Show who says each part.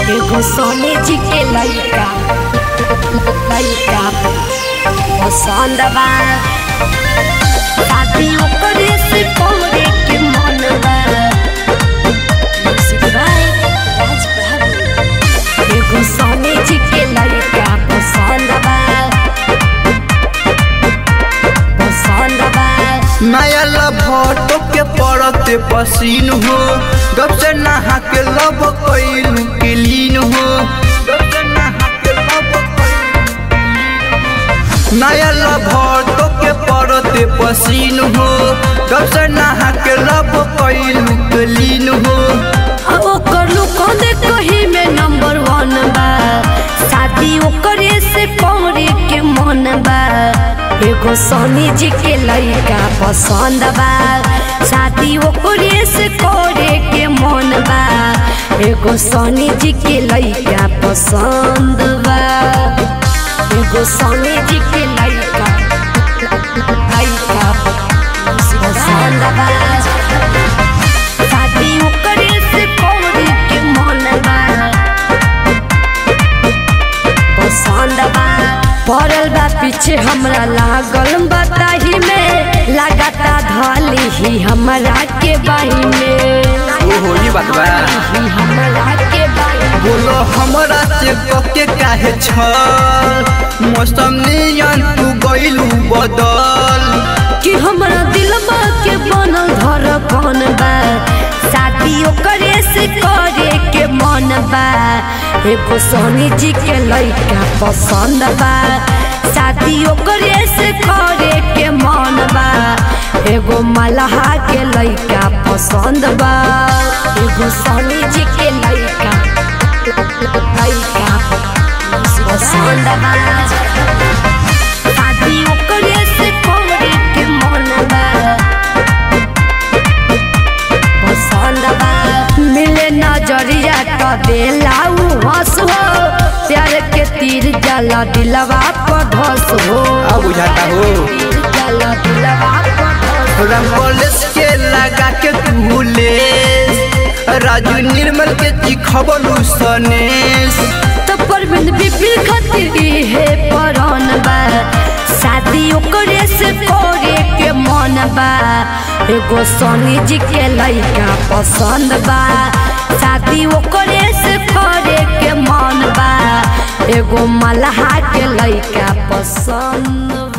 Speaker 1: एगो सोने जी के लइका लइका पसंद बा शादी ओकरे से करे के मन बा म्यूजिक बाय राज बाबू एगो सोने जी के लइका पसंद बा पसंद बा
Speaker 2: नया लभटो के पड़ते पसीन हो गप से नहा के लब कैलू के लीन हो गप से नहा के लब कैलू नया लभटो के पड़ते पसीन हो गप से नहा के लब कैलू के लीन हो
Speaker 1: ओकर लुको दे कही में नंबर वन बा शादी ओकरे से करे के मन बा एगो सोनी जी के लइका पसंद बा शादी ओकरे से करे के मन बा एगो सोनी जी के लइका पसंद बा एगो सोनी जी के लइका लइका पसंद बा शादी ओकरे से करे के मन बा पसंद बा पड़ल बा पीछे हमरा लागल बताही में लगाता धली ही हमरा के बाही में
Speaker 2: ओ होली बात बा
Speaker 1: ही हमरा के बाही में।
Speaker 2: बोलो हमरा से कके काहे छल मौसम नियन तू गइलू बदल
Speaker 1: कि हमरा दिलबा के बनल धड़कन बा शादी ओकरे से करे के मन बा एगो सोनी जी के लइका पसंद बा शादी ओकरे से करे के मन बा एगो मलहा के लइका पसंद बा एगो सोनी जी के लइका लइका पसंद बा शादी ओकरे से करे के मन बा पसंद बा मिले नजरिया तो देला उ हंस हो प्यार के तीर जला दिलवा पर धस हो
Speaker 2: अब बुझाता हो
Speaker 1: तीर जला दिलवा पर धस हो।
Speaker 2: रंगोलेस के लगा के तूले राजू निर्मल के चिखबलू सनेस
Speaker 1: तो परबिंद बिपिल खातिर इहे परन बा शादी ओकरे से करे के मन बा एगो सोनी जी के लइका पसंद बा शादी ओकरे से करे के मन बा एगो मल्हा के लइका पसंद बा